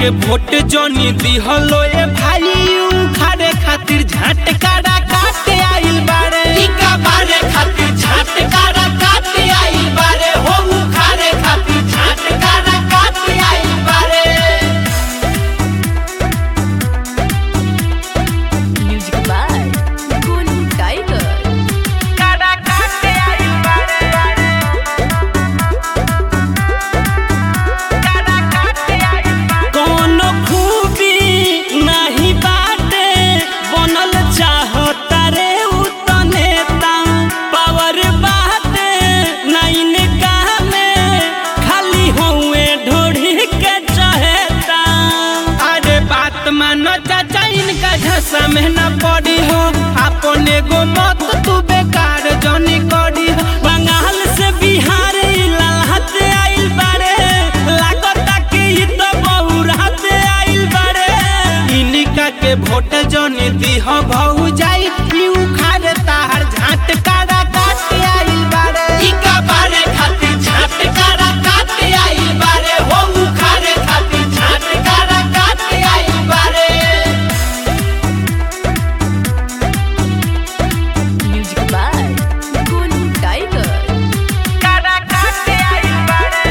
के वोट जोनी दिहलो ए भाई उखाड़े खातिर झटकारा काटे आइल बारे टीका बारे खातिर झटकारा काटे आइल बारे हो उखाड़े खातिर झटकारा काटे आइल बारे Music by Golu Tiger. कारा काटे आइल बारे कारा काटे आइल बारे कोनो खूबी नाही बाटे बनल चाहता रे उतने ता पावर बाटे नाइन कामे खाली होए ढोढ़ी के चहेता अरे बात मानो चाचा इनका झसा में न पड़ी हो अपने गो मत तू बेकार जनी करी हो बंगाल से बिहार ई ललहत आइल बारे लागता कि ई तो बहुरात आइल बारे इनिका के वोट जनी दिह भौ जाई ई उखाड़ तार झटकारा काटे आइल बारे इका बारे खातिर झटकारा काटे आइल बारे हो उखाड़े खातिर झटकारा काटे आइल बारे Music by Golu Tiger. कारा काटे आइल बारे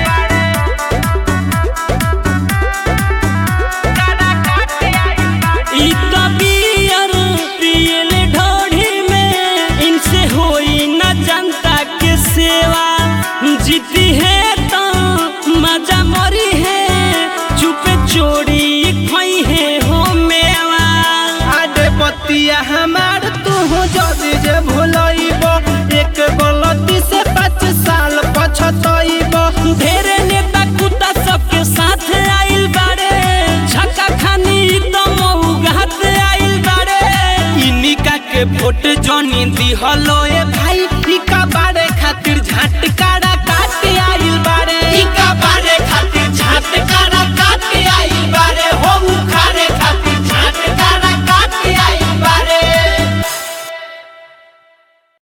कारा काटे आइल बारे ई तो बियर पियल ढोढ़ी में इनसे होई न जनता के सेवा जीती है तो मजा मरी है चुपे चोरी खोई है हो मेवा आडे बतिया हमार तू हो जदी जे भुलइब एक गलती से पाँच साल पछतइब ढेरे नेता कुत्ता सबके साथ आइल बारे झका खानी तो मऊगात आइल बारे इनिका के वोट जनी दिहलो